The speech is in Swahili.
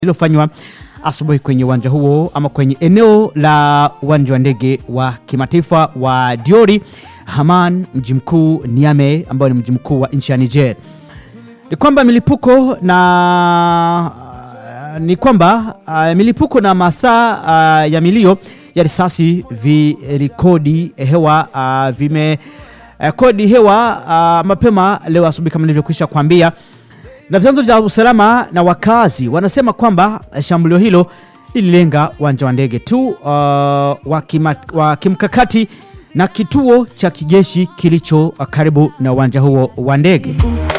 lililofanywa asubuhi kwenye uwanja huo ama kwenye eneo la uwanja wa ndege wa kimataifa wa Diori Haman, mji mkuu Niamey, ambao ni mji mkuu wa nchi ya Niger. Ni kwamba milipuko na ni kwamba uh, milipuko na masaa uh, ya milio ya risasi virikodi hewa uh, vime uh, kodi hewa uh, mapema leo asubuhi kama nilivyokwisha kuambia, na vyanzo vya usalama na wakazi wanasema kwamba shambulio hilo lililenga uwanja wa ndege tu uh, wa, kima, wa kimkakati na kituo cha kijeshi kilicho karibu na uwanja huo wa ndege.